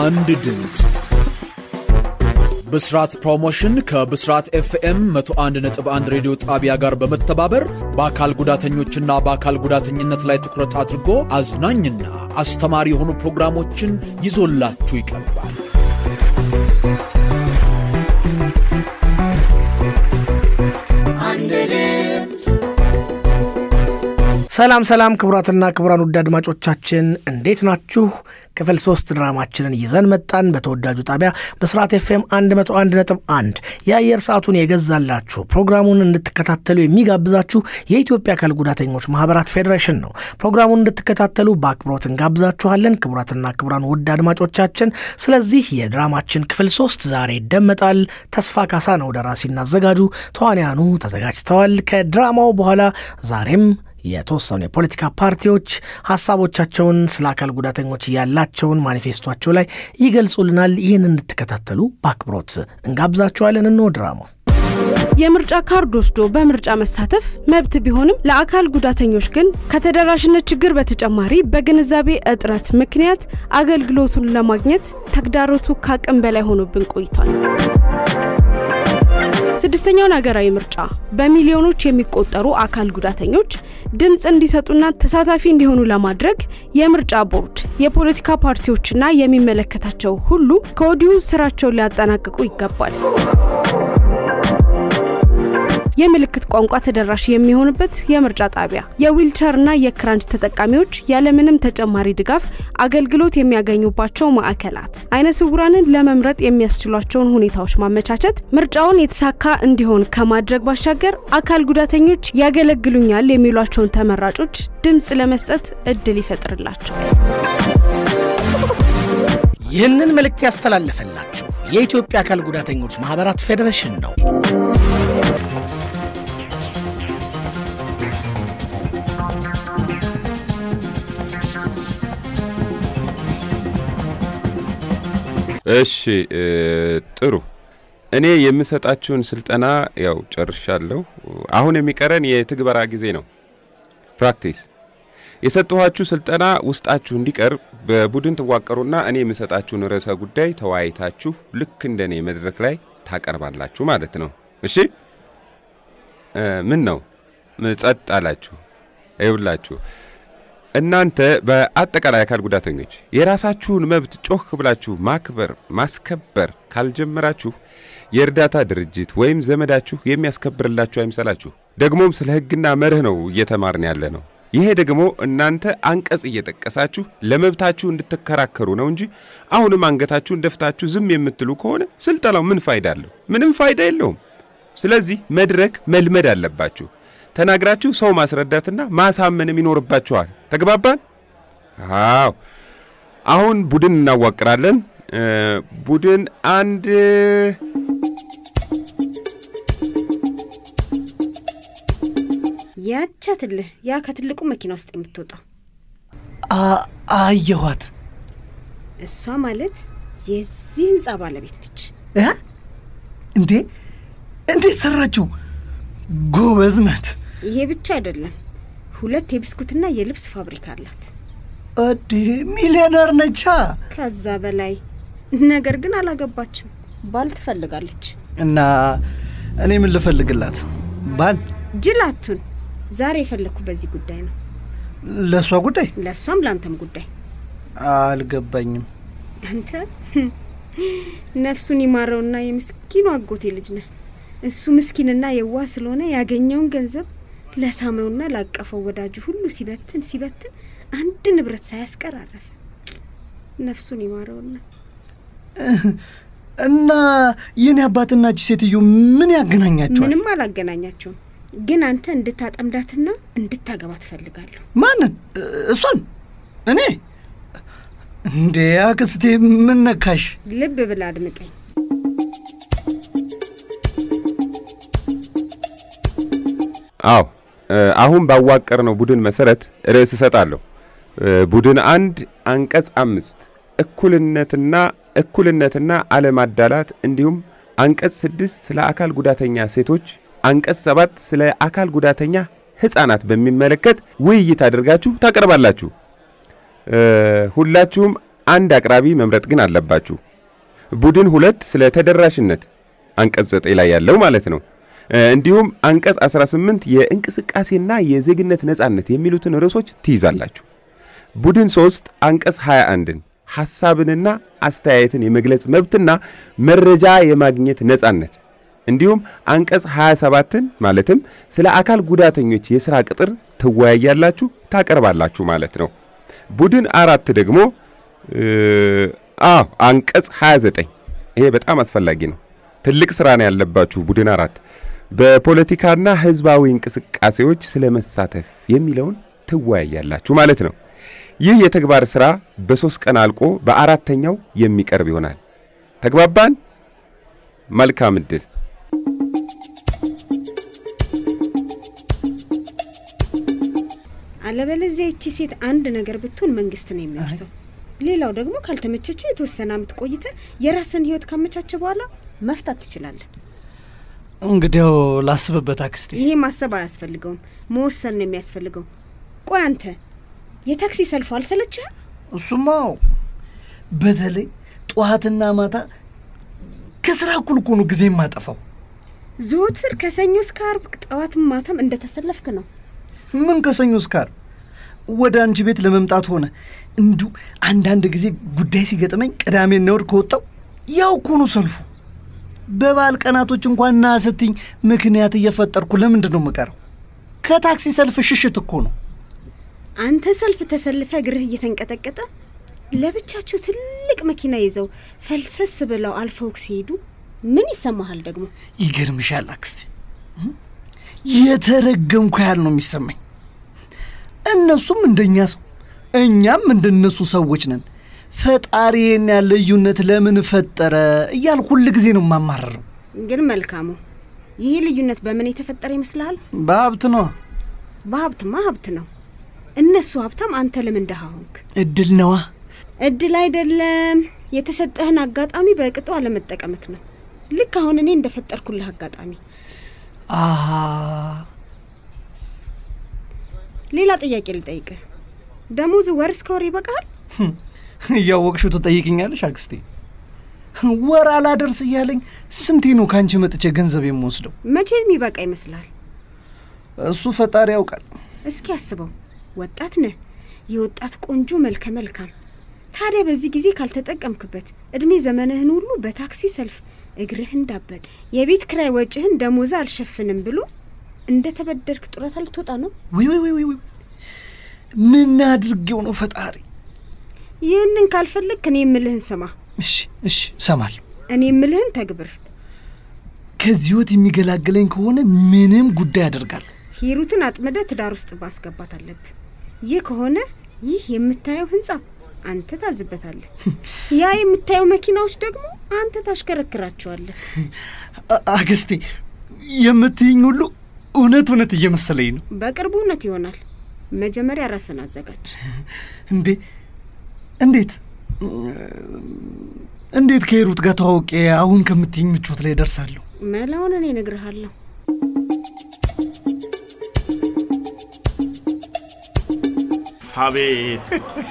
አንድ ድምፅ ብስራት ፕሮሞሽን ከብስራት ኤፍኤም 101.1 ሬዲዮ ጣቢያ ጋር በመተባበር በአካል ጉዳተኞችና በአካል ጉዳተኝነት ላይ ትኩረት አድርጎ አዝናኝና አስተማሪ የሆኑ ፕሮግራሞችን ይዞላችሁ ይቀርባል። አንድ ድምፅ ሰላም ሰላም ክቡራትና ክቡራን ውድ አድማጮቻችን እንዴት ናችሁ? ክፍል ሶስት ድራማችንን ይዘን መጣን። በተወዳጁ ጣቢያ በስርዓት ኤፍኤም 101 ነጥብ 1 የአየር ሰዓቱን የገዛላችሁ ፕሮግራሙን እንድትከታተሉ የሚጋብዛችሁ የኢትዮጵያ አካል ጉዳተኞች ማህበራት ፌዴሬሽን ነው። ፕሮግራሙን እንድትከታተሉ በአክብሮት እንጋብዛችኋለን። ክቡራትና ክቡራን ውድ አድማጮቻችን፣ ስለዚህ የድራማችን ክፍል ሶስት ዛሬ ይደመጣል። ተስፋ ካሳ ነው ደራሲና አዘጋጁ። ተዋንያኑ ተዘጋጅተዋል። ከድራማው በኋላ ዛሬም የተወሰኑ የፖለቲካ ፓርቲዎች ሀሳቦቻቸውን ስለ አካል ጉዳተኞች ያላቸውን ማኒፌስቷቸው ላይ ይገልጹልናል። ይህን እንድትከታተሉ በአክብሮት እንጋብዛችኋለን። እንሆ ድራማው። የምርጫ ካርድ ወስዶ በምርጫ መሳተፍ መብት ቢሆንም ለአካል ጉዳተኞች ግን ከተደራሽነት ችግር በተጨማሪ በግንዛቤ እጥረት ምክንያት አገልግሎቱን ለማግኘት ተግዳሮቱ ከአቅም በላይ ሆኖብን ቆይቷል። ስድስተኛውን ሀገራዊ ምርጫ በሚሊዮኖች የሚቆጠሩ አካል ጉዳተኞች ድምፅ እንዲሰጡና ተሳታፊ እንዲሆኑ ለማድረግ የምርጫ ቦርድ፣ የፖለቲካ ፓርቲዎችና የሚመለከታቸው ሁሉ ከወዲሁ ስራቸውን ሊያጠናቅቁ ይገባል። የምልክት ቋንቋ ተደራሽ የሚሆንበት የምርጫ ጣቢያ፣ የዊልቸርና የክራንች ተጠቃሚዎች ያለምንም ተጨማሪ ድጋፍ አገልግሎት የሚያገኙባቸው ማዕከላት፣ አይነ ስውራንን ለመምረጥ የሚያስችሏቸውን ሁኔታዎች ማመቻቸት ምርጫውን የተሳካ እንዲሆን ከማድረግ ባሻገር አካል ጉዳተኞች ያገለግሉኛል የሚሏቸውን ተመራጮች ድምፅ ለመስጠት እድል ይፈጥርላቸዋል። ይህንን መልእክት ያስተላለፈላችሁ የኢትዮጵያ አካል ጉዳተኞች ማህበራት ፌዴሬሽን ነው። እሺ ጥሩ። እኔ የምሰጣችሁን ስልጠና ያው ጨርሻለሁ። አሁን የሚቀረን የትግበራ ጊዜ ነው፣ ፕራክቲስ። የሰጠኋችሁ ስልጠና ውስጣችሁ እንዲቀር በቡድን ትዋቀሩና እኔ የምሰጣችሁን ርዕሰ ጉዳይ ተወያይታችሁ ልክ እንደኔ መድረክ ላይ ታቀርባላችሁ ማለት ነው። እሺ ምን ነው ጸጥ አላችሁ? ይውላችሁ እናንተ በአጠቃላይ አካል ጉዳተኞች የራሳችሁን መብት ጮህ ብላችሁ ማክበር ማስከበር ካልጀመራችሁ የእርዳታ ድርጅት ወይም ዘመዳችሁ የሚያስከብርላችሁ አይምሰላችሁ። ደግሞም ስለ ሕግና መርህ ነው እየተማርን ያለ ነው። ይሄ ደግሞ እናንተ አንቀጽ እየጠቀሳችሁ ለመብታችሁ እንድትከራከሩ ነው እንጂ አሁንም አንገታችሁን ደፍታችሁ ዝም የምትሉ ከሆነ ስልጠናው ምን ፋይዳ አለው? ምንም ፋይዳ የለውም። ስለዚህ መድረክ መልመድ አለባችሁ። ተናግራችሁ ሰው ማስረዳትና ማሳመንም ይኖርባችኋል። ተግባባን? አዎ። አሁን ቡድን እናዋቅራለን። ቡድን አንድ ያቻትልህ ያ ከትልቁ መኪና ውስጥ የምትወጣው አየኋት። እሷ ማለት የዚህ ህንፃ ባለቤት ነች። እ? እንዴ እንዴት ሰራችው? ጎበዝ ናት። ይሄ ብቻ አይደለም፣ ሁለት የብስኩትና የልብስ ፋብሪካ አላት። እዴ ሚሊዮነር ነቻ። ከዛ በላይ ነገር ግን አላገባችም። ባል ትፈልጋለች። እና እኔ ምን ልፈልግላት? ባል ጅላቱን ዛሬ የፈለግኩ በዚህ ጉዳይ ነው። ለእሷ ጉዳይ ለእሷም ለአንተም ጉዳይ። አልገባኝም። አንተ ነፍሱን ይማረውና የምስኪኑ አጎቴ ልጅ ነህ። እሱ ምስኪንና የዋህ ስለሆነ ያገኘውን ገንዘብ ለሳመውና ላቀፈው ወዳጁ ሁሉ ሲበትን ሲበትን አንድ ንብረት ሳያስቀር አረፈ። ነፍሱን ይማረውና እና የኔ አባትና እቺ ሴትዮ ምን ያገናኛቸዋል? ምንም አላገናኛቸውም። ግን አንተ እንድታጠምዳትና እንድታገባ ትፈልጋለሁ። ማንን? እሷን? እኔ እንዴ አክስቴ ምን ነካሽ? ልብ ብላ አድምጠኝ። አዎ አሁን ባዋቀርነው ቡድን መሰረት ርዕስ እሰጣለሁ። ቡድን አንድ አንቀጽ አምስት እኩልነትና እኩልነትና አለማዳላት እንዲሁም አንቀጽ ስድስት ስለ አካል ጉዳተኛ ሴቶች፣ አንቀጽ ሰባት ስለ አካል ጉዳተኛ ሕፃናት በሚመለከት ውይይት አድርጋችሁ ታቀርባላችሁ። ሁላችሁም አንድ አቅራቢ መምረጥ ግን አለባችሁ። ቡድን ሁለት ስለ ተደራሽነት አንቀጽ ዘጠኝ ላይ ያለው ማለት ነው። እንዲሁም አንቀጽ 18 የእንቅስቃሴና የዜግነት ነጻነት የሚሉትን ርዕሶች ትይዛላችሁ። ቡድን ሶስት አንቀጽ 21ን ሐሳብንና አስተያየትን የመግለጽ መብትና መረጃ የማግኘት ነጻነት እንዲሁም አንቀጽ 27ን ማለትም ስለ አካል ጉዳተኞች የሥራ ቅጥር ትወያያላችሁ፣ ታቀርባላችሁ ማለት ነው። ቡድን አራት ደግሞ አዎ አንቀጽ 29 ይሄ በጣም አስፈላጊ ነው። ትልቅ ስራ ነው ያለባችሁ። ቡድን አራት በፖለቲካና ህዝባዊ እንቅስቃሴዎች ስለ መሳተፍ የሚለውን ትወያያላችሁ ማለት ነው። ይህ የተግባር ስራ በሶስት ቀን አልቆ በአራተኛው የሚቀርብ ይሆናል። ተግባባን? መልካም እድል። አለበለዚያ ይቺ ሴት አንድ ነገር ብትሆን መንግስት ነው የሚወርሰው። ሌላው ደግሞ ካልተመቸቸ የተወሰነ አመት ቆይተ የራስን ህይወት ካመቻቸ በኋላ መፍታት ትችላለህ። እንግዲያው ላስብበት አክስቴ። ይሄ ማሰብ አያስፈልገውም፣ መወሰን ነው የሚያስፈልገው። ቆይ አንተ የታክሲ ሰልፉ አልሰለችህም? እሱማው በተለይ ጠዋትና ማታ ከስራ እኩል እኮ ነው ጊዜ የማጠፋው። ዘወትር ከሰኞ እስከ አርብ ጠዋትም ማታም እንደተሰለፍክ ነው። ምን ከሰኞ እስከ ዓርብ ወደ አንቺ ቤት ለመምጣት ሆነ እንዲሁ አንዳንድ ጊዜ ጉዳይ ሲገጥመኝ ቅዳሜና እሑድ ከወጣው ያው እኮ ነው ሰልፉ። በበዓል ቀናቶች እንኳን ና ስትኝ ምክንያት እየፈጠርኩ ለምንድን ነው የምቀረው? ከታክሲ ሰልፍ ሽሽት እኮ ነው። አንተ ሰልፍ ተሰልፈ እግርህ እየተንቀጠቀጠ ለብቻቸው ትልቅ መኪና ይዘው ፈልሰስ ብለው አልፈውክ ሲሄዱ ምን ይሰማሃል ደግሞ? ይገርምሻል አክስቴ፣ የተረገምኩ ያህል ነው የሚሰማኝ። እነሱም እንደኛ ሰው፣ እኛም እንደነሱ ሰዎች ነን። ፈጣሪ ይህን ያለ ልዩነት ለምን ፈጠረ እያልኩ ሁል ጊዜ ነው የማማረረው። ግን መልካሙ ይህ ልዩነት በምን የተፈጠረ ይመስልሃል? በሀብት ነዋ። በሀብትማ ሀብት ነው። እነሱ ሀብታም፣ አንተ ለምን ደሃ ሆንክ? እድል ነዋ። እድል አይደለም፣ የተሰጠህን አጋጣሚ በቅጡ አለመጠቀምክ ነው። ልክ አሁን እኔ እንደፈጠርኩልህ አጋጣሚ። አሃ ሌላ ጥያቄ ልጠይቅህ። ደሞዝ ወር እስከ ወር ይበቃል? እያወቅሽው ትጠይቅኛለሽ አክስቴ? ወር አላደርስ እያለኝ ስንቴ ነው ከአንቺ መጥቼ ገንዘብ የምወስደው? መቼ የሚበቃ ይመስልሃል? እሱ ፈጣሪ ያውቃል። እስኪ አስበው፣ ወጣት ነህ፣ የወጣት ቆንጆ መልከ መልካም። ታዲያ በዚህ ጊዜ ካልተጠቀምክበት እድሜ ዘመንህን ሁሉ በታክሲ ሰልፍ እግርህ እንዳበጠ የቤት ክራይ ወጪህን ደሞዛ አልሸፍንም ብሎ እንደ ተበደርክ ጡረታ ልትወጣ ነው። ውይ ውይ ውይ ውይ! ምን አድርጌው ነው ፈጣሪ? ይህንን ካልፈለግክ እኔ የምልህን ስማ፣ እሺ እሺ፣ እሰማለሁ። እኔ የምልህን ተግብር። ከዚህ ህይወት የሚገላግለኝ ከሆነ ምንም ጉዳይ አደርጋለሁ። ሂሩትን አጥምደ ትዳር ውስጥ ማስገባት አለብህ። ይህ ከሆነ ይህ የምታየው ህንጻ አንተ ታዝበታለህ። ያ የምታየው መኪናዎች ደግሞ አንተ ታሽከረክራቸዋለህ። አ- አክስቴ የምትይኝ ሁሉ እውነት እውነት እየመሰለኝ ነው። በቅርቡ እውነት ይሆናል። መጀመሪያ ራስን አዘጋጅ። እንዴ እንዴት እንዴት ከሂሩት ጋር ተዋውቄ አሁን ከምትይኝ ምቾት ላይ ደርሳለሁ? መላውን እኔ እነግርሃለሁ። አቤት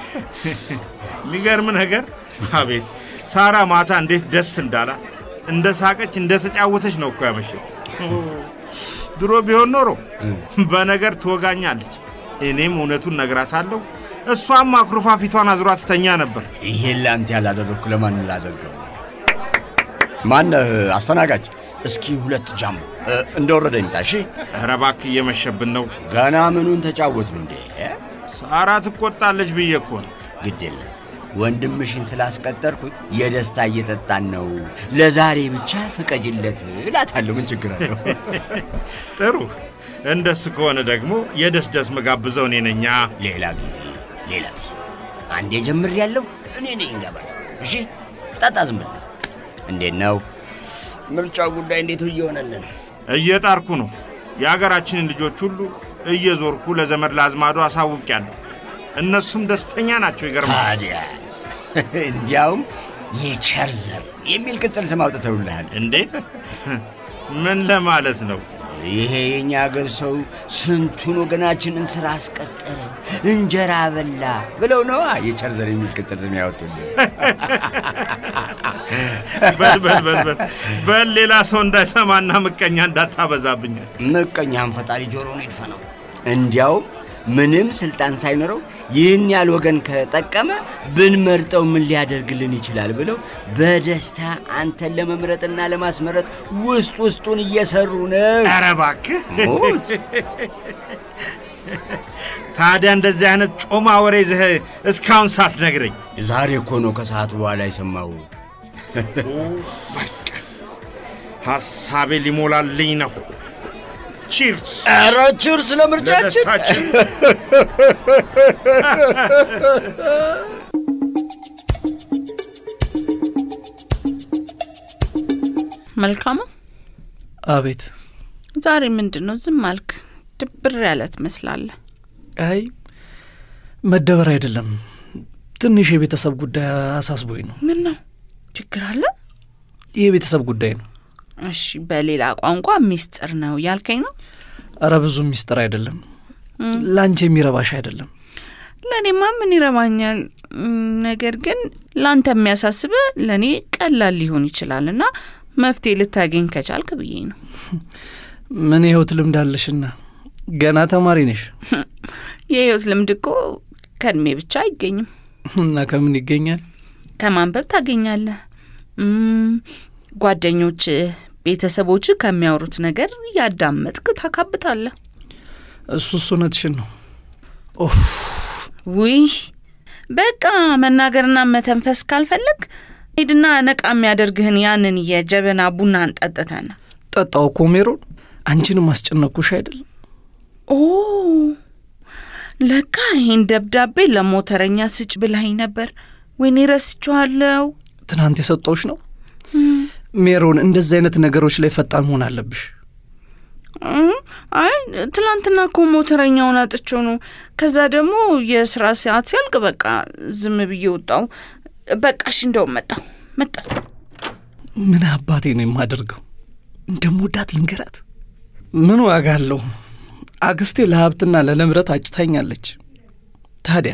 የሚገርም ነገር! አቤት ሳራ ማታ እንዴት ደስ እንዳላት እንደ ሳቀች እንደ ተጫወተች ነው እኮ ያመሸው። ድሮ ቢሆን ኖሮ በነገር ትወጋኛለች፣ እኔም እውነቱን ነግራታለሁ። እሷም አኩርፋ ፊቷን አዝሯ ትተኛ ነበር። ይሄን ለአንተ ያላደረግኩ ለማን ላደርገው? ማነህ አስተናጋጅ? እስኪ ሁለት ጃም እ፣ እንደወረደ ይምጣ። እሺ፣ ኧረ እባክህ እየመሸብን ነው። ገና ምኑን ተጫወት ነው እንዴ? ሳራ ትቆጣለች ብዬ እኮ ነው። ግድ የለም ወንድምሽን ስላስቀጠርኩት የደስታ እየጠጣን ነው። ለዛሬ ብቻ ፍቀጅለት እላታለሁ። ምን ችግር አለው? ጥሩ እንደሱ ከሆነ ደግሞ የደስ ደስ መጋብዘው እኔ ነኛ። ሌላ ጊዜ ሌላ ጊዜ አንዴ ጀምር ያለው እኔ ነኝ እንገባል። እሺ ጠጣ፣ ዝም ብለህ እንዴት ነው ምርጫው ጉዳይ? እንዴት እየሆነልን? እየጣርኩ ነው። የሀገራችንን ልጆች ሁሉ እየዞርኩ ለዘመድ ለአዝማዱ አሳውቄያለሁ። እነሱም ደስተኛ ናቸው። ይገርማል። ታዲያስ እንዲያውም የቸር ዘር የሚል ቅጽል ስም አውጥተውልሃል። እንዴት? ምን ለማለት ነው? ይሄ የኛ ሀገር ሰው ስንቱን ወገናችንን ስራ አስቀጠረ። እንጀራ በላ ብለው ነዋ የቸርዘር የሚል ቅጽል ስም ያወጡልኝ። በል በል በል በል በል ሌላ ሰው እንዳይሰማና ምቀኛ እንዳታበዛብኝ። ምቀኛህን ፈጣሪ ጆሮውን ይድፈነው። እንዲያውም ምንም ስልጣን ሳይኖረው ይህን ያህል ወገን ከጠቀመ ብንመርጠው ምን ሊያደርግልን ይችላል ብለው በደስታ አንተን ለመምረጥና ለማስመረጥ ውስጥ ውስጡን እየሰሩ ነው። ኧረ እባክህ ሞት ታዲያ እንደዚህ አይነት ጮማ ወሬ ይዘህ እስካሁን ሳትነግረኝ ዛሬ እኮ ነው ከሰዓት በኋላ የሰማው። ሐሳቤ ሊሞላልኝ ነው። ቺርስ ኧረ ችርስ ለምርጫችን። ለደስታችን። መልካሙ አቤት። ዛሬ ምንድን ነው ዝም አልክ? ድብር ያለ ትመስላለህ። አይ መደበር አይደለም፣ ትንሽ የቤተሰብ ጉዳይ አሳስቦኝ ነው። ምን ነው ችግር አለ? ይህ የቤተሰብ ጉዳይ ነው። እሺ፣ በሌላ ቋንቋ ሚስጥር ነው ያልከኝ ነው? እረ ብዙ ሚስጥር አይደለም፣ ለአንቺ የሚረባሽ አይደለም። ለእኔማ ምን ይረባኛል? እም፣ ነገር ግን ለአንተ የሚያሳስበ ለእኔ ቀላል ሊሆን ይችላል እና መፍትሄ ልታገኝ ከቻልክ ብዬ ነው። ምን የህይወት ልምድ አለሽና ገና ተማሪ ነሽ የህይወት ልምድ እኮ ከእድሜ ብቻ አይገኝም። እና ከምን ይገኛል? ከማንበብ ታገኛለህ። እም፣ ጓደኞች፣ ቤተሰቦች ከሚያወሩት ነገር እያዳመጥክ ታካብታለህ። እሱ እሱ እውነትሽን ነው። ኦፍ ውይ በቃ መናገርና መተንፈስ ካልፈለግ ሂድና ነቃ የሚያደርግህን ያንን የጀበና ቡና እንጠጥተን። ጠጣው እኮ ሜሮን፣ አንቺንም አስጨነቅኩሽ አይደል? ኦ ለካ ይህን ደብዳቤ ለሞተረኛ ስጭ ብላኝ ነበር። ወይኔ ረስቼዋለሁ። ትናንት የሰጠውሽ ነው። ሜሮን፣ እንደዚህ አይነት ነገሮች ላይ ፈጣን መሆን አለብሽ። እም፣ አይ ትላንትና እኮ ሞተረኛውን አጥቼው ነው። ከዛ ደግሞ የስራ ሰዓት ሲያልቅ በቃ ዝም ብዬ ወጣው። በቃ እሺ፣ እንደውም መጣሁ መጣሁ። ምን አባቴ ነው የማደርገው? እንደምወዳት ልንገራት። ምን ዋጋ አለው? አክስቴ ለሀብትና ለንብረት አጭታኛለች። ታዲያ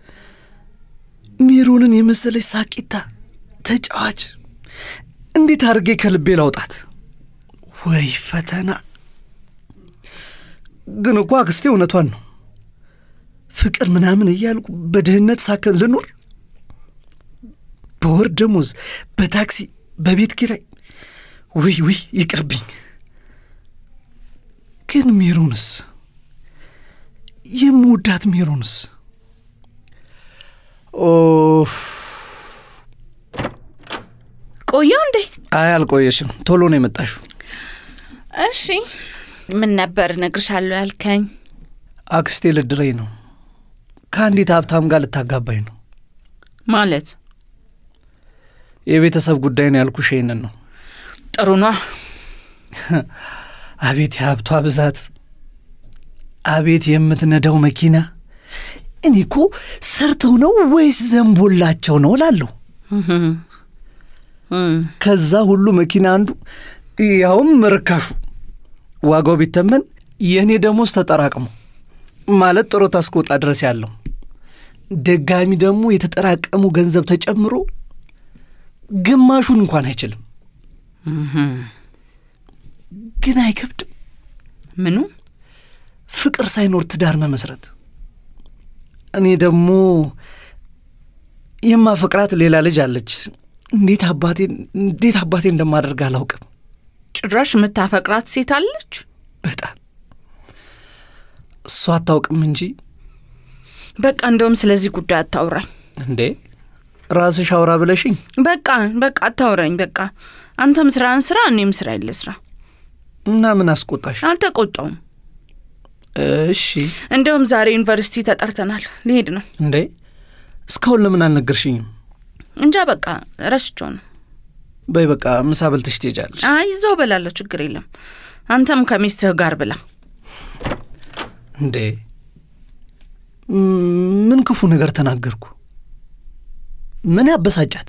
ሜሮንን የመሰለች ሳቂታ ተጫዋች እንዴት አድርጌ ከልቤ ላውጣት? ወይ ፈተና! ግን እኮ አክስቴ እውነቷን ነው። ፍቅር ምናምን እያልኩ በድህነት ሳከን ልኑር? በወር ደሞዝ፣ በታክሲ፣ በቤት ኪራይ። ውይ ውይ ይቅርብኝ። ግን ሜሮንስ የምወዳት ሜሮንስ? ኦፍ ቆየው እንዴ? አይ አልቆየሽም፣ ቶሎ ነው የመጣሽው። እሺ ምን ነበር እነግርሻለሁ ያልከኝ? አክስቴ ልድረኝ ነው። ከአንዲት ሀብታም ጋር ልታጋባኝ ነው። ማለት የቤተሰብ ጉዳይ ነው ያልኩሽ ይሄንን ነው። ጥሩ ኗ። አቤት የሀብቷ ብዛት፣ አቤት የምትነዳው መኪና። እኔ እኮ ሰርተው ነው ወይስ ዘንቦላቸው ነው እላለሁ። ከዛ ሁሉ መኪና አንዱ ያውም ርካሹ ዋጋው ቢተመን የእኔ ደሞዝ ተጠራቅሞ ማለት ጡረታ እስክወጣ ድረስ ያለው ደጋሚ ደግሞ የተጠራቀሙ ገንዘብ ተጨምሮ ግማሹን እንኳን አይችልም። ግን አይከብድም? ምኑ ፍቅር ሳይኖር ትዳር መመስረት። እኔ ደግሞ የማፈቅራት ሌላ ልጅ አለች። እንዴት አባቴ እንዴት አባቴ እንደማደርግ አላውቅም። ጭራሽ የምታፈቅራት ሴት አለች? በጣም እሷ አታውቅም እንጂ በቃ እንደውም ስለዚህ ጉዳይ አታውራኝ። እንዴ ራስሽ አውራ ብለሽኝ በቃ በቃ አታውራኝ። በቃ አንተም ስራህን ስራ፣ እኔም ስራ የለ ስራ። እና ምን አስቆጣሽ? አልተቆጣውም። እሺ እንደውም ዛሬ ዩኒቨርሲቲ ተጠርተናል። ሊሄድ ነው። እንዴ እስካሁን ለምን አልነገርሽኝም? እንጃ በቃ ረስቼው ነው። በይ በቃ ምሳ በልተሽ ትሄጃለሽ። አይ ይዘው በላለሁ፣ ችግር የለም። አንተም ከሚስትህ ጋር ብላ። እንዴ ምን ክፉ ነገር ተናገርኩ? ምን ያበሳጫት?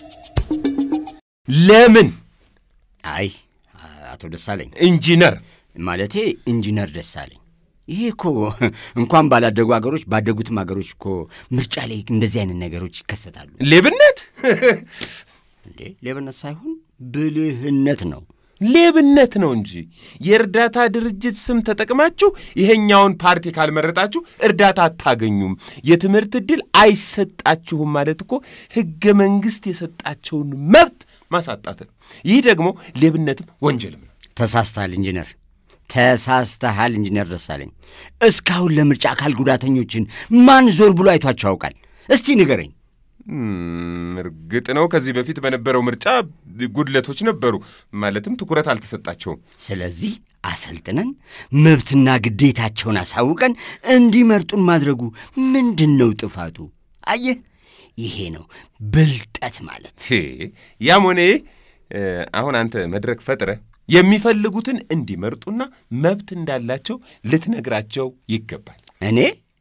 ለምን አይ አቶ ደሳለኝ ኢንጂነር ማለቴ ኢንጂነር ደሳለኝ። ይሄ እኮ እንኳን ባላደጉ ሀገሮች ባደጉትም ሀገሮች እኮ ምርጫ ላይ እንደዚህ አይነት ነገሮች ይከሰታሉ። ሌብነት እንዴ ሌብነት ሳይሆን ብልህነት ነው። ሌብነት ነው እንጂ የእርዳታ ድርጅት ስም ተጠቅማችሁ ይሄኛውን ፓርቲ ካልመረጣችሁ እርዳታ አታገኙም፣ የትምህርት ዕድል አይሰጣችሁም ማለት እኮ ሕገ መንግሥት የሰጣቸውን መብት ማሳጣት ነው። ይህ ደግሞ ሌብነትም ወንጀልም ነው። ተሳስተሃል ኢንጂነር፣ ተሳስተሃል ኢንጂነር ደሳለኝ። እስካሁን ለምርጫ አካል ጉዳተኞችን ማን ዞር ብሎ አይቷቸው ያውቃል? እስቲ ንገረኝ። እም፣ እርግጥ ነው ከዚህ በፊት በነበረው ምርጫ ጉድለቶች ነበሩ፣ ማለትም ትኩረት አልተሰጣቸውም። ስለዚህ አሰልጥነን መብትና ግዴታቸውን አሳውቀን እንዲመርጡን ማድረጉ ምንድን ነው ጥፋቱ? አየህ፣ ይሄ ነው ብልጠት ማለት። ሄ ያም ሆነ ይህ እ፣ አሁን አንተ መድረክ ፈጥረህ የሚፈልጉትን እንዲመርጡና መብት እንዳላቸው ልትነግራቸው ይገባል። እኔ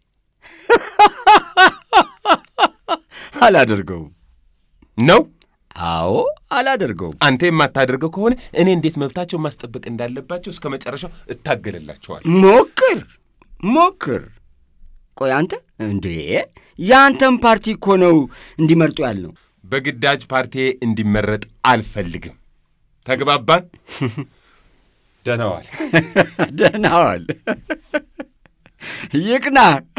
አላደርገውም ነው አዎ አላደርገውም። አንተ የማታደርገው ከሆነ እኔ እንዴት መብታቸው ማስጠበቅ እንዳለባቸው እስከ መጨረሻው እታገልላቸዋል። ሞክር ሞክር። ቆይ አንተ እንዴ የአንተን ፓርቲ እኮ ነው እንዲመርጡ ያልነው። በግዳጅ ፓርቲ እንዲመረጥ አልፈልግም። ተግባባን? ደህና ዋል። ደህና ዋል። ይቅና።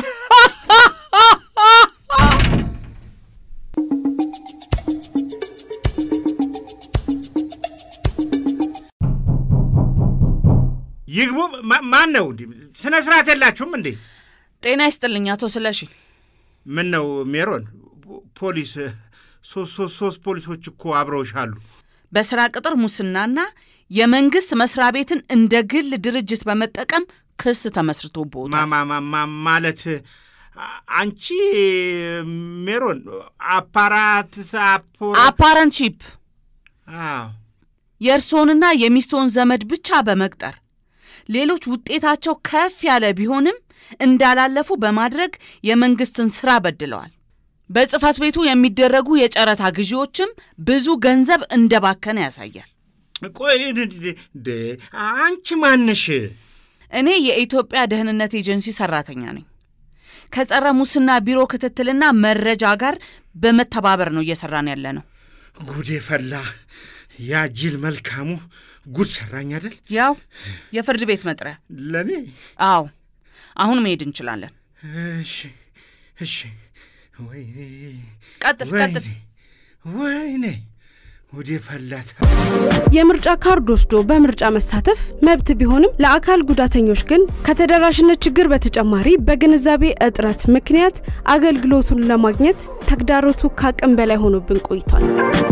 ይግቡ። ማ- ማን ነው እንዲህ? ስነ ስርዓት የላችሁም እንዴ? ጤና ይስጥልኝ አቶ ስለሺ። ምን ነው ሜሮን? ፖሊስ ሶስት ሶስት ሶስት ፖሊሶች እኮ አብረውሻሉ። በስራ ቅጥር ሙስናና የመንግስት መስሪያ ቤትን እንደ ግል ድርጅት በመጠቀም ክስ ተመስርቶብዎታል። ማማማማ ማለት አ- አንቺ ሜሮን አፓራት አፖ አፓረንትሺፕ አዎ የእርስዎንና የሚስቶን ዘመድ ብቻ በመቅጠር ሌሎች ውጤታቸው ከፍ ያለ ቢሆንም እንዳላለፉ በማድረግ የመንግስትን ስራ በድለዋል። በጽህፈት ቤቱ የሚደረጉ የጨረታ ግዢዎችም ብዙ ገንዘብ እንደባከነ ያሳያል። ቆይ እንደ አንቺ ማነሽ? እኔ የኢትዮጵያ ደህንነት ኤጀንሲ ሰራተኛ ነኝ። ከጸረ ሙስና ቢሮ ክትትልና መረጃ ጋር በመተባበር ነው እየሰራን ያለ ነው። ጉዴ ፈላ። ያ ጅል መልካሙ ጉድ ሰራኝ አይደል? ያው የፍርድ ቤት መጥሪያ። ለእኔ አዎ፣ አሁን መሄድ እንችላለን። እሺ እሺ። ወይኔ ቀጥል ቀጥል። ወይኔ ወይኔ ጉዴ ፈላት። የምርጫ ካርድ ወስዶ በምርጫ መሳተፍ መብት ቢሆንም ለአካል ጉዳተኞች ግን ከተደራሽነት ችግር በተጨማሪ በግንዛቤ እጥረት ምክንያት አገልግሎቱን ለማግኘት ተግዳሮቱ ከአቅም በላይ ሆኖብን ቆይቷል።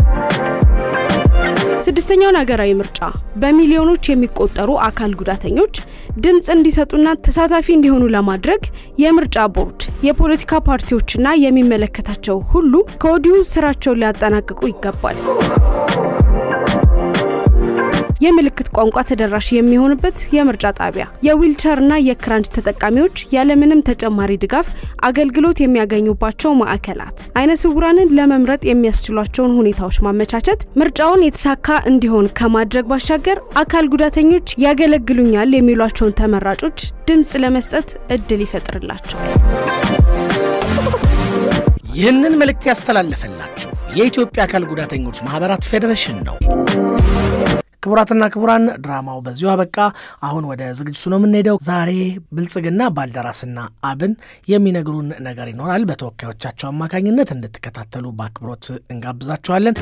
ስድስተኛውን ሀገራዊ ምርጫ በሚሊዮኖች የሚቆጠሩ አካል ጉዳተኞች ድምፅ እንዲሰጡና ተሳታፊ እንዲሆኑ ለማድረግ የምርጫ ቦርድ፣ የፖለቲካ ፓርቲዎችና የሚመለከታቸው ሁሉ ከወዲሁ ስራቸውን ሊያጠናቅቁ ይገባል። የምልክት ቋንቋ ተደራሽ የሚሆንበት የምርጫ ጣቢያ የዊልቸርና የክራንች ተጠቃሚዎች ያለምንም ተጨማሪ ድጋፍ አገልግሎት የሚያገኙባቸው ማዕከላት አይነ ስውራንን ለመምረጥ የሚያስችሏቸውን ሁኔታዎች ማመቻቸት ምርጫውን የተሳካ እንዲሆን ከማድረግ ባሻገር አካል ጉዳተኞች ያገለግሉኛል የሚሏቸውን ተመራጮች ድምፅ ለመስጠት እድል ይፈጥርላቸዋል። ይህንን መልእክት ያስተላለፈላችሁ የኢትዮጵያ አካል ጉዳተኞች ማህበራት ፌዴሬሽን ነው። ክቡራትና ክቡራን ድራማው በዚሁ አበቃ። አሁን ወደ ዝግጅቱ ነው የምንሄደው። ዛሬ ብልጽግና ባልደራስና አብን የሚነግሩን ነገር ይኖራል። በተወካዮቻቸው አማካኝነት እንድትከታተሉ በአክብሮት እንጋብዛችኋለን።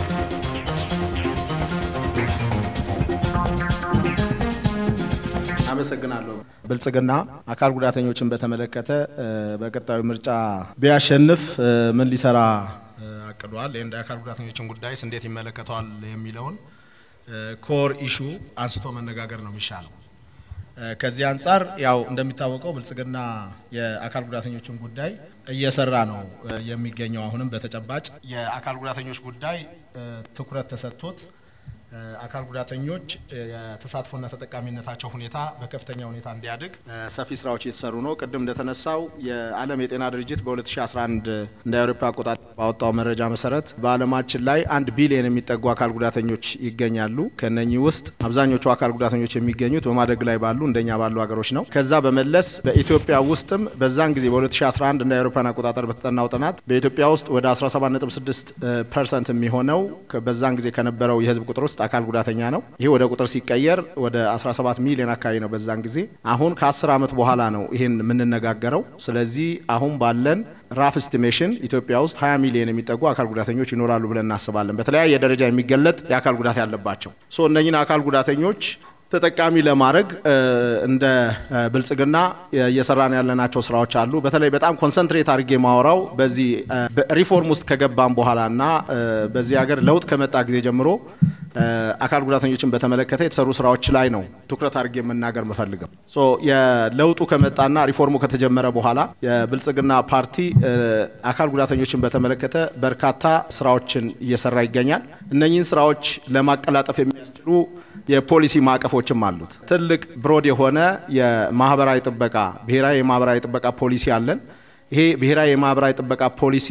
አመሰግናለሁ። ብልጽግና አካል ጉዳተኞችን በተመለከተ እ፣ በቀጣዩ ምርጫ ቢያሸንፍ እ፣ ምን ሊሰራ እ፣ አቅዷል? ይህን የአካል ጉዳተኞችን ጉዳይስ እንዴት ይመለከተዋል የሚለውን ኮር ኢሹ አንስቶ መነጋገር ነው የሚሻለው። እ፣ ከዚህ አንጻር ያው እንደሚታወቀው ብልጽግና የአካል ጉዳተኞችን ጉዳይ እየሰራ ነው እ፣ የሚገኘው። አሁንም በተጨባጭ የአካል ጉዳተኞች ጉዳይ እ፣ ትኩረት ተሰጥቶት አካል ጉዳተኞች የተሳትፎና ተጠቃሚነታቸው ሁኔታ በከፍተኛ ሁኔታ እንዲያድግ ሰፊ ስራዎች እየተሰሩ ነው። ቅድም እንደተነሳው የዓለም የጤና ድርጅት በ2011 እንደ አውሮፓ አቆጣጠር ባወጣው መረጃ መሰረት በዓለማችን ላይ አንድ ቢሊዮን የሚጠጉ አካል ጉዳተኞች ይገኛሉ። ከነኚህ ውስጥ አብዛኞቹ አካል ጉዳተኞች የሚገኙት በማደግ ላይ ባሉ እንደኛ ባሉ ሀገሮች ነው። ከዛ በመለስ በኢትዮጵያ ውስጥም በዛን ጊዜ በ2011 እንደ አውሮፓን አቆጣጠር በተጠናው ጥናት በኢትዮጵያ ውስጥ ወደ 17.6 ፐርሰንት የሚሆነው በዛን ጊዜ ከነበረው የህዝብ ቁጥር ውስጥ አካል ጉዳተኛ ነው። ይሄ ወደ ቁጥር ሲቀየር ወደ 17 ሚሊዮን አካባቢ ነው በዛን ጊዜ። አሁን ከ10 ዓመት በኋላ ነው ይሄን የምንነጋገረው። ስለዚህ አሁን ባለን ራፍ ስቲሜሽን ኢትዮጵያ ውስጥ 20 ሚሊዮን የሚጠጉ አካል ጉዳተኞች ይኖራሉ ብለን እናስባለን። በተለያየ ደረጃ የሚገለጥ የአካል ጉዳት ያለባቸው ሶ እነኝን አካል ጉዳተኞች ተጠቃሚ ለማድረግ እንደ ብልጽግና እየሰራን ያለናቸው ስራዎች አሉ። በተለይ በጣም ኮንሰንትሬት አድርጌ ማወራው በዚህ ሪፎርም ውስጥ ከገባም በኋላ እና በዚህ ሀገር ለውጥ ከመጣ ጊዜ ጀምሮ አካል ጉዳተኞችን በተመለከተ የተሰሩ ስራዎች ላይ ነው ትኩረት አድርጌ የምናገር የምፈልገው። ሶ የለውጡ ከመጣና ሪፎርሙ ከተጀመረ በኋላ የብልጽግና ፓርቲ አካል ጉዳተኞችን በተመለከተ በርካታ ስራዎችን እየሰራ ይገኛል። እነኚህን ስራዎች ለማቀላጠፍ የሚያስችሉ የፖሊሲ ማዕቀፎችም አሉት። ትልቅ ብሮድ የሆነ የማህበራዊ ጥበቃ ብሔራዊ የማህበራዊ ጥበቃ ፖሊሲ አለን። ይሄ ብሔራዊ የማህበራዊ ጥበቃ ፖሊሲ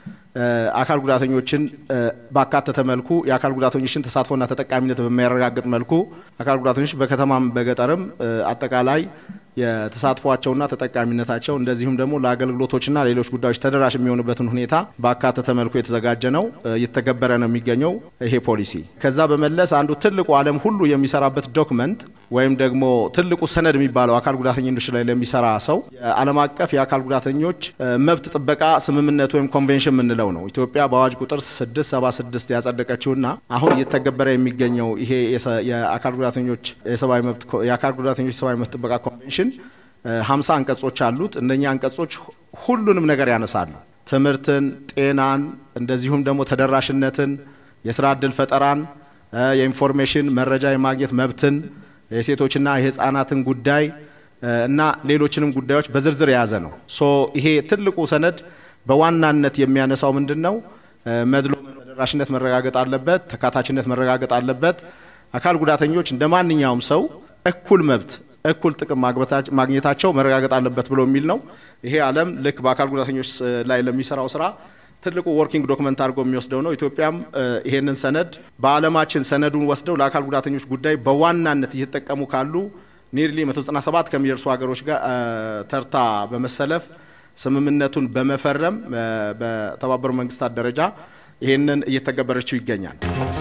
አካል ጉዳተኞችን ባካተተ መልኩ የአካል ጉዳተኞችን ተሳትፎና ተጠቃሚነት በሚያረጋግጥ መልኩ አካል ጉዳተኞች በከተማም በገጠርም አጠቃላይ የተሳትፏቸውና ተጠቃሚነታቸው እንደዚሁም ደግሞ ለአገልግሎቶችና ሌሎች ጉዳዮች ተደራሽ የሚሆኑበትን ሁኔታ ባካተተ መልኩ የተዘጋጀ ነው፣ እየተገበረ ነው የሚገኘው ይሄ ፖሊሲ። ከዛ በመለስ አንዱ ትልቁ ዓለም ሁሉ የሚሰራበት ዶክመንት ወይም ደግሞ ትልቁ ሰነድ የሚባለው አካል ጉዳተኞች ላይ ለሚሰራ ሰው የዓለም አቀፍ የአካል ጉዳተኞች መብት ጥበቃ ስምምነት ወይም ኮንቬንሽን የምንለው ነው። ኢትዮጵያ በአዋጅ ቁጥር 676 ያጸደቀችውና አሁን እየተገበረ የሚገኘው ይሄ የአካል ጉዳተኞች የሰብአዊ መብት የአካል ጉዳተኞች የሰብአዊ መብት ጥበቃ ኮንቬንሽን ሀምሳ አንቀጾች አሉት። እነኛ አንቀጾች ሁሉንም ነገር ያነሳሉ። ትምህርትን፣ ጤናን፣ እንደዚሁም ደግሞ ተደራሽነትን፣ የስራ እድል ፈጠራን፣ የኢንፎርሜሽን መረጃ የማግኘት መብትን፣ የሴቶችና የህፃናትን ጉዳይ እና ሌሎችንም ጉዳዮች በዝርዝር የያዘ ነው። ሶ ይሄ ትልቁ ሰነድ በዋናነት የሚያነሳው ምንድን ነው? መድሎ ተደራሽነት መረጋገጥ አለበት። ተካታችነት መረጋገጥ አለበት። አካል ጉዳተኞች እንደ ማንኛውም ሰው እኩል መብት እኩል ጥቅም ማግኘታቸው መረጋገጥ አለበት ብሎ የሚል ነው። ይሄ ዓለም ልክ በአካል ጉዳተኞች ላይ ለሚሰራው ስራ ትልቁ ወርኪንግ ዶክመንት አድርጎ የሚወስደው ነው። ኢትዮጵያም ይሄንን ሰነድ በዓለማችን ሰነዱን ወስደው ለአካል ጉዳተኞች ጉዳይ በዋናነት እየተጠቀሙ ካሉ ኒርሊ 197 ከሚደርሱ ሀገሮች ጋር ተርታ በመሰለፍ ስምምነቱን በመፈረም በተባበሩ መንግስታት ደረጃ ይሄንን እየተገበረችው ይገኛል።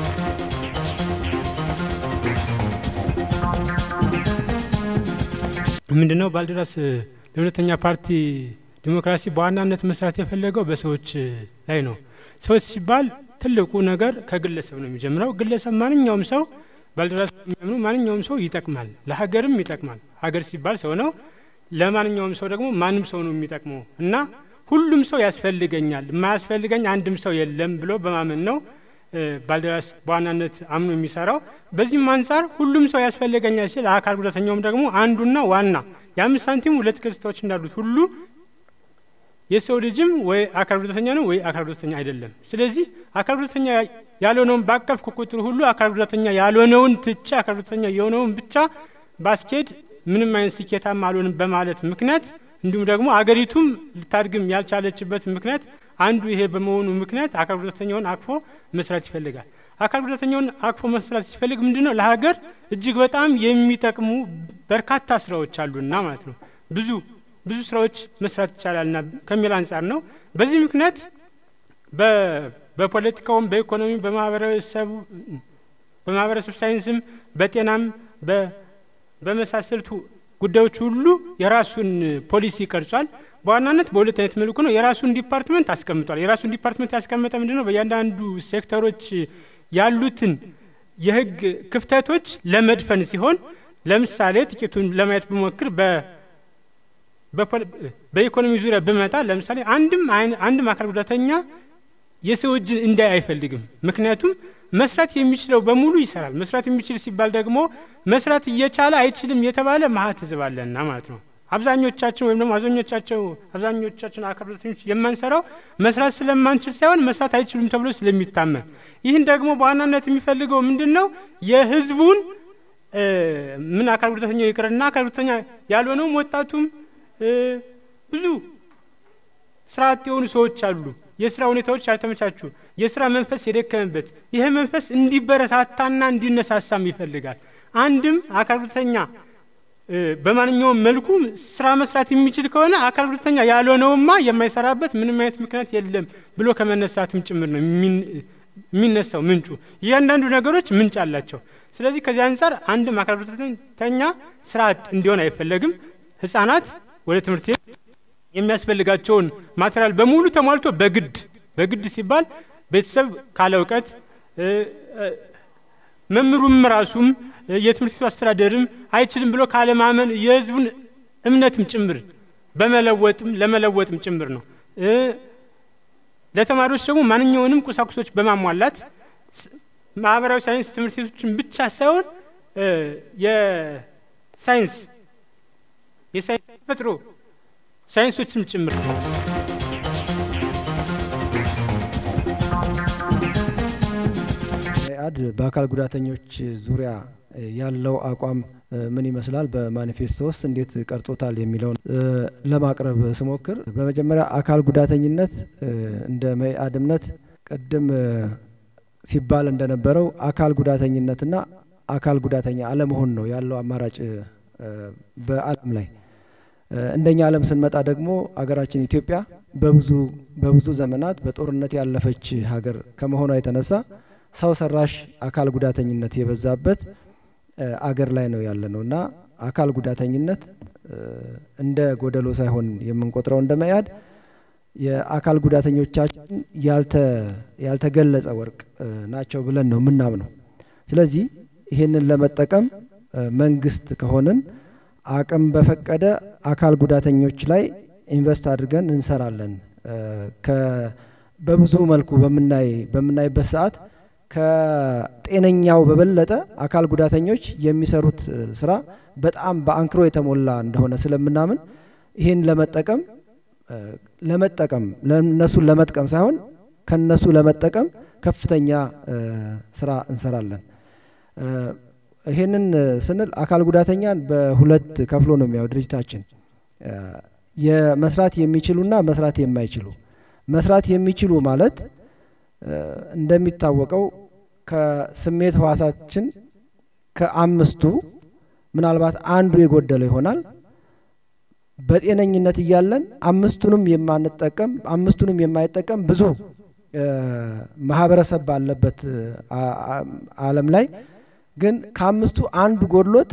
ምንድነው ባልደራስ ለሁለተኛ ፓርቲ ዲሞክራሲ በዋናነት መስራት የፈለገው በሰዎች ላይ ነው። ሰዎች ሲባል ትልቁ ነገር ከግለሰብ ነው የሚጀምረው። ግለሰብ ማንኛውም ሰው ባልደራስ የሚያምኑ ማንኛውም ሰው ይጠቅማል፣ ለሀገርም ይጠቅማል። ሀገር ሲባል ሰው ነው። ለማንኛውም ሰው ደግሞ ማንም ሰው ነው የሚጠቅመው እና ሁሉም ሰው ያስፈልገኛል፣ የማያስፈልገኝ አንድም ሰው የለም ብሎ በማመን ነው ባልደራስ በዋናነት አምኖ የሚሰራው። በዚህም አንጻር ሁሉም ሰው ያስፈልገኛል ሲል አካል ጉዳተኛውም ደግሞ አንዱና ዋና የአምስት ሳንቲም ሁለት ገጽታዎች እንዳሉት ሁሉ የሰው ልጅም ወይ አካል ጉዳተኛ ነው ወይ አካል ጉዳተኛ አይደለም። ስለዚህ አካል ጉዳተኛ ያልሆነውን ባቀፍኩ ቁጥር ሁሉ አካል ጉዳተኛ ያልሆነውን ትቼ አካል ጉዳተኛ የሆነውን ብቻ ባስኬድ ምንም አይነት ስኬታማ አልሆንም በማለት ምክንያት እንዲሁም ደግሞ አገሪቱም ልታድግም ያልቻለችበት ምክንያት አንዱ ይሄ በመሆኑ ምክንያት አካል ጉዳተኛውን አቅፎ መስራት ይፈልጋል። አካል ጉዳተኛውን አቅፎ መስራት ሲፈልግ ምንድን ነው ለሀገር እጅግ በጣም የሚጠቅሙ በርካታ ስራዎች አሉና ማለት ነው ብዙ ብዙ ስራዎች መስራት ይቻላልና ከሚል አንጻር ነው። በዚህ ምክንያት በፖለቲካውም፣ በኢኮኖሚ፣ በማህበረሰቡ በማህበረሰብ ሳይንስም፣ በጤናም በመሳሰሉት ጉዳዮች ሁሉ የራሱን ፖሊሲ ቀርጿል። በዋናነት በሁለት አይነት መልኩ ነው። የራሱን ዲፓርትመንት አስቀምጧል። የራሱን ዲፓርትመንት ያስቀመጠ ምንድን ነው? በእያንዳንዱ ሴክተሮች ያሉትን የህግ ክፍተቶች ለመድፈን ሲሆን ለምሳሌ ጥቂቱን ለማየት ብሞክር በኢኮኖሚ ዙሪያ ብመጣ ለምሳሌ አንድም አንድም አካል ጉዳተኛ የሰው እጅን እንዳይ አይፈልግም። ምክንያቱም መስራት የሚችለው በሙሉ ይሰራል። መስራት የሚችል ሲባል ደግሞ መስራት እየቻለ አይችልም የተባለ መሀት ህዝብ አለና ማለት ነው። አብዛኞቻችን ወይም ደግሞ አብዛኞቻቸው አብዛኞቻችን አካል ጉዳተኞች የማንሰራው መስራት ስለማንችል ሳይሆን መስራት አይችሉም ተብሎ ስለሚታመን፣ ይህን ደግሞ በዋናነት የሚፈልገው ምንድን ነው? የህዝቡን ምን አካል ጉዳተኛው ይቅርና አካል ጉዳተኛ ያልሆነውም ወጣቱም ብዙ ስራ አጥ የሆኑ ሰዎች አሉ። የስራ ሁኔታዎች ያልተመቻቹ፣ የስራ መንፈስ የደከመበት፣ ይህ መንፈስ እንዲበረታታና እንዲነሳሳም ይፈልጋል። አንድም አካል ጉዳተኛ በማንኛውም መልኩ ስራ መስራት የሚችል ከሆነ አካል ጉዳተኛ ያልሆነውማ የማይሰራበት ምንም አይነት ምክንያት የለም ብሎ ከመነሳትም ጭምር ነው የሚነሳው ምንጩ። እያንዳንዱ ነገሮች ምንጭ አላቸው። ስለዚህ ከዚህ አንጻር አንድም አካል ጉዳተኛ ስራ አጥ እንዲሆን አይፈለግም። ህጻናት ወደ ትምህርት ቤት የሚያስፈልጋቸውን ማቴሪያል በሙሉ ተሟልቶ በግድ በግድ ሲባል ቤተሰብ ካለ እውቀት መምህሩም ራሱም የትምህርት ቤቱ አስተዳደርም አይችልም ብሎ ካለማመን የህዝቡን እምነትም ጭምር በመለወጥም ለመለወጥም ጭምር ነው። ለተማሪዎች ደግሞ ማንኛውንም ቁሳቁሶች በማሟላት ማህበራዊ ሳይንስ ትምህርት ቤቶችን ብቻ ሳይሆን የሳይንስ የሳይንስ ተፈጥሮ ሳይንሶችም ጭምር መኢአድ በአካል ጉዳተኞች ዙሪያ ያለው አቋም ምን ይመስላል፣ በማኒፌስቶ ውስጥ እንዴት ቀርጾታል የሚለውን ለማቅረብ ስሞክር በመጀመሪያ አካል ጉዳተኝነት እንደ መኢአድ እምነት ቅድም ሲባል እንደነበረው አካል ጉዳተኝነትና አካል ጉዳተኛ አለመሆን ነው ያለው አማራጭ በዓለም ላይ። እንደኛ ዓለም ስንመጣ ደግሞ አገራችን ኢትዮጵያ በብዙ በብዙ ዘመናት በጦርነት ያለፈች ሀገር ከመሆኗ የተነሳ ሰው ሰራሽ አካል ጉዳተኝነት የበዛበት አገር ላይ ነው ያለ ነው እና አካል ጉዳተኝነት እንደ ጎደሎ ሳይሆን የምንቆጥረው እንደ መኢአድ የአካል ጉዳተኞቻችን ያልተገለጸ ወርቅ ናቸው ብለን ነው የምናምነው። ስለዚህ ይህንን ለመጠቀም መንግስት ከሆንን አቅም በፈቀደ አካል ጉዳተኞች ላይ ኢንቨስት አድርገን እንሰራለን። በብዙ መልኩ በምናይ በምናይበት ሰዓት ከጤነኛው በበለጠ አካል ጉዳተኞች የሚሰሩት ስራ በጣም በአንክሮ የተሞላ እንደሆነ ስለምናምን ይህን ለመጠቀም ለመጠቀም ለእነሱን ለመጥቀም ሳይሆን ከነሱ ለመጠቀም ከፍተኛ ስራ እንሰራለን። ይሄንን ስንል አካል ጉዳተኛን በሁለት ከፍሎ ነው የሚያው ድርጅታችን የመስራት የሚችሉና መስራት የማይችሉ መስራት የሚችሉ ማለት እንደሚታወቀው ከስሜት ህዋሳችን ከአምስቱ ምናልባት አንዱ የጎደለው ይሆናል። በጤነኝነት እያለን አምስቱንም የማንጠቀም አምስቱንም የማይጠቀም ብዙ ማህበረሰብ ባለበት ዓለም ላይ ግን ከአምስቱ አንዱ ጎድሎት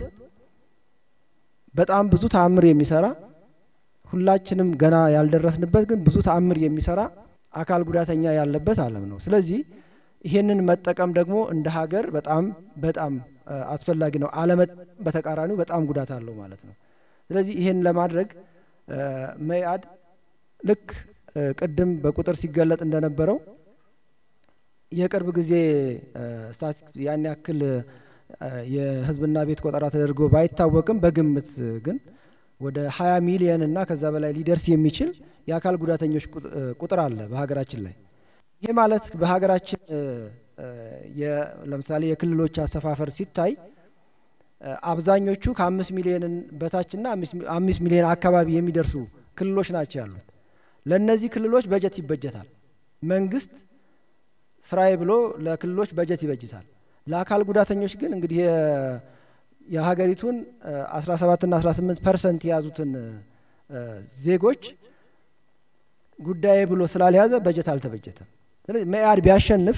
በጣም ብዙ ተአምር የሚሰራ ሁላችንም ገና ያልደረስንበት ግን ብዙ ተአምር የሚሰራ አካል ጉዳተኛ ያለበት ዓለም ነው። ስለዚህ ይሄንን መጠቀም ደግሞ እንደ ሀገር በጣም በጣም አስፈላጊ ነው። አለመጠቀም በተቃራኒው በጣም ጉዳት አለው ማለት ነው። ስለዚህ ይሄን ለማድረግ መኢአድ ልክ ቅድም በቁጥር ሲገለጥ እንደነበረው የቅርብ ጊዜ ያን ያክል የህዝብና ቤት ቆጠራ ተደርጎ ባይታወቅም በግምት ግን ወደ ሀያ ሚሊየን እና ከዛ በላይ ሊደርስ የሚችል የአካል ጉዳተኞች ቁጥር አለ በሀገራችን ላይ። ይህ ማለት በሀገራችን ለምሳሌ የክልሎች አሰፋፈር ሲታይ አብዛኞቹ ከአምስት ሚሊዮን በታችና አምስት ሚሊዮን አካባቢ የሚደርሱ ክልሎች ናቸው ያሉት። ለእነዚህ ክልሎች በጀት ይበጀታል። መንግስት ስራዬ ብሎ ለክልሎች በጀት ይበጅታል። ለአካል ጉዳተኞች ግን እንግዲህ የሀገሪቱን 17ና 18 ፐርሰንት የያዙትን ዜጎች ጉዳዬ ብሎ ስላልያዘ በጀት አልተበጀተም። ስለዚህ መኢአድ ቢያሸንፍ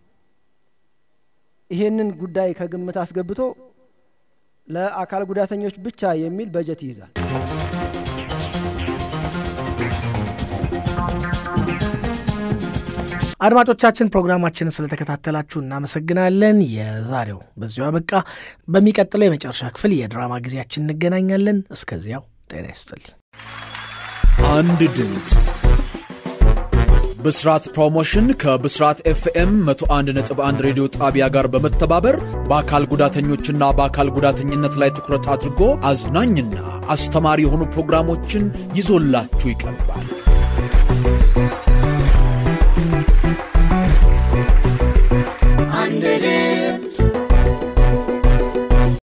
ይሄንን ጉዳይ ከግምት አስገብቶ ለአካል ጉዳተኞች ብቻ የሚል በጀት ይይዛል። አድማጮቻችን ፕሮግራማችንን ስለተከታተላችሁ እናመሰግናለን። የዛሬው በዚሁ አበቃ። በሚቀጥለው የመጨረሻ ክፍል የድራማ ጊዜያችን እንገናኛለን። እስከዚያው ጤና ይስጥልኝ። አንድ ድምፅ ብስራት ፕሮሞሽን ከብስራት ኤፍኤም 101.1 ሬዲዮ ጣቢያ ጋር በመተባበር በአካል ጉዳተኞችና በአካል ጉዳተኝነት ላይ ትኩረት አድርጎ አዝናኝና አስተማሪ የሆኑ ፕሮግራሞችን ይዞላችሁ ይቀርባል።